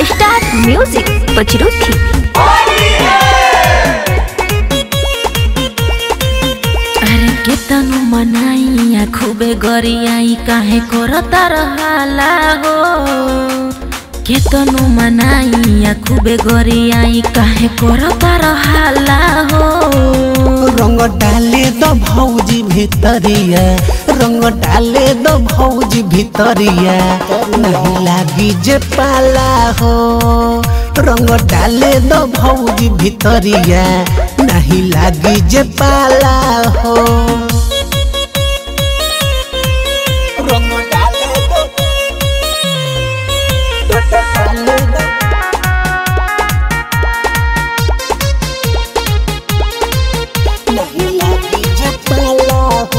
star music Pachrukhi अरे केतनु मनाइया खूबे गरियाई काहे करता रहाला हो केतनु मनाइया खूबे गरियाई काहे करता रहाला हो रंग डाले दो भौजी भितरिया रंग डाले दो भौजी भितरिया नहीं लागी जे पाला हो रंग डाले दो भौजी भितरिया नहीं लागी जे पाला हो रंग डाले दो डाले दो नहीं लागी जे पाला हो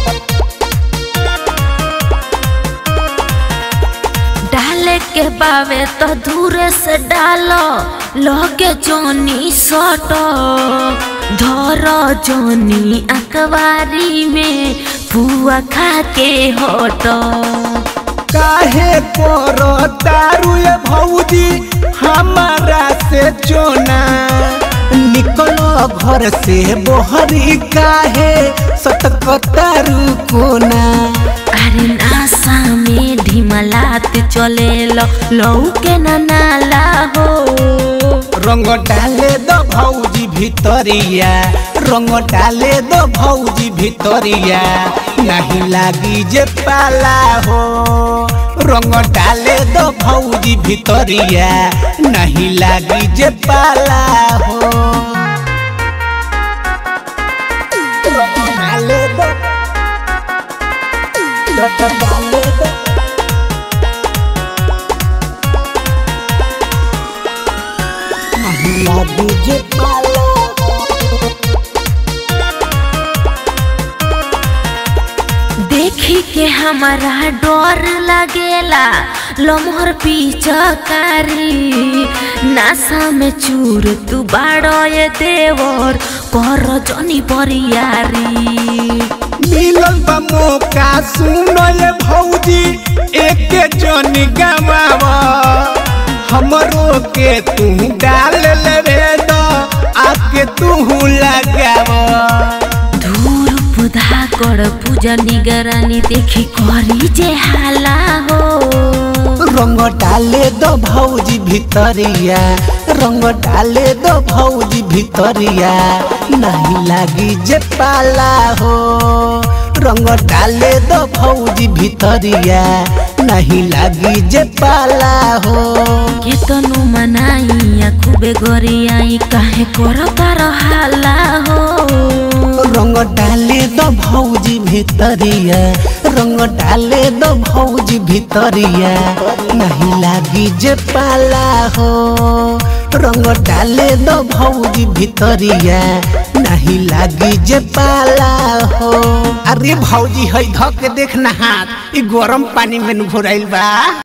डाले के बावे तो दूरे से डालो लगे जोनी सटो धर जोनी अखबारी में पुआ खा के हटो काहे करो तारू ये भौजी हमारा से चोना निकलो घर से बोहरी काहे सटकतारू कोना अरे नासा में ढिमलात चले लो लऊ के न नाला हो रंग डाले दो भौजी भितरिया रंग डाले दो भौजी भितरिया नहीं लागी जे पाला हो रंग डाले दो भौजी भितरिया नहीं लागी जे पाला हो रंग डाले दो डाले दो नहीं लागी जे पाला हो देखी के हमारा डर लगेला लमहर पीछकारी नासा में चूर तू बाड़ो ये देवर कर जनी बरियारी मिलल बा मौका सुनो ये भौजी एक जन गवावा हमरो के तू डाल ले दो आके तू लगावा धूर पुधा कर पूजा निगरानी देखी करी जे हाला हो रंग डाले दो भौजी भितरिया रंग डाले दो भौजी भितरिया नहीं लागी जे पाला हो रंग डाले दो भौजी भितरिया नहीं लागी जे पाला हो केतनु मनाइया खूबे गरियाई काहे करता रहाला हो रंग डाले दो भौजी भितरिया रंग डाले दो भौजी भितरिया नहीं लागी जे पाला हो रंग डाले दो भौजी भितरिया नहीं लागी जे पाला हो अरे भौजी है धक देखना हाथ ई गरम पानी में घुराइल बा